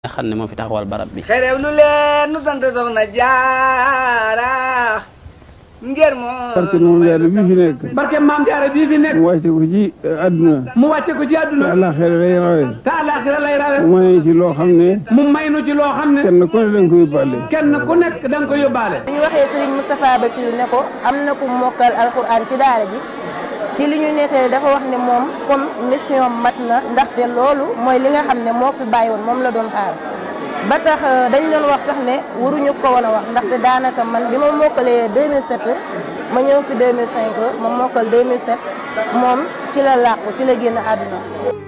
nga xam ne moo fi taxawal barab bi xerew lu leen nu sant soxna jaara ngir moo barke moom jaara bii fi nekk barke maam jaara bii fi nekk mu wàcce ko ci àdduna mu wàcce ko ci te àdduna àllaaxira lay rawe te àllaaxira lay rawe mu may ci loo xam ne mu may nu ci loo xam ne kenn ku ne danga ko yóbbaale kenn ku nekk da nga ko yóbbaale bi ñu waxee Serigne Moustapha Bassirou ne ko am na ku mokkal alxuraan ci daara ji ci li ñu nettali dafa wax ne moom comme mission mat na ndaxte loolu mooy li nga xam ne moo fi bàyyi woon moom la doon xaar ba tax dañ doon wax sax ne waruñu ko woon a wax ndaxte daanaka man bi ma mokkalee 2007 ma ñëw fi 2005 ma mokkal 2007 moom ci la làqu ci la génn àdduna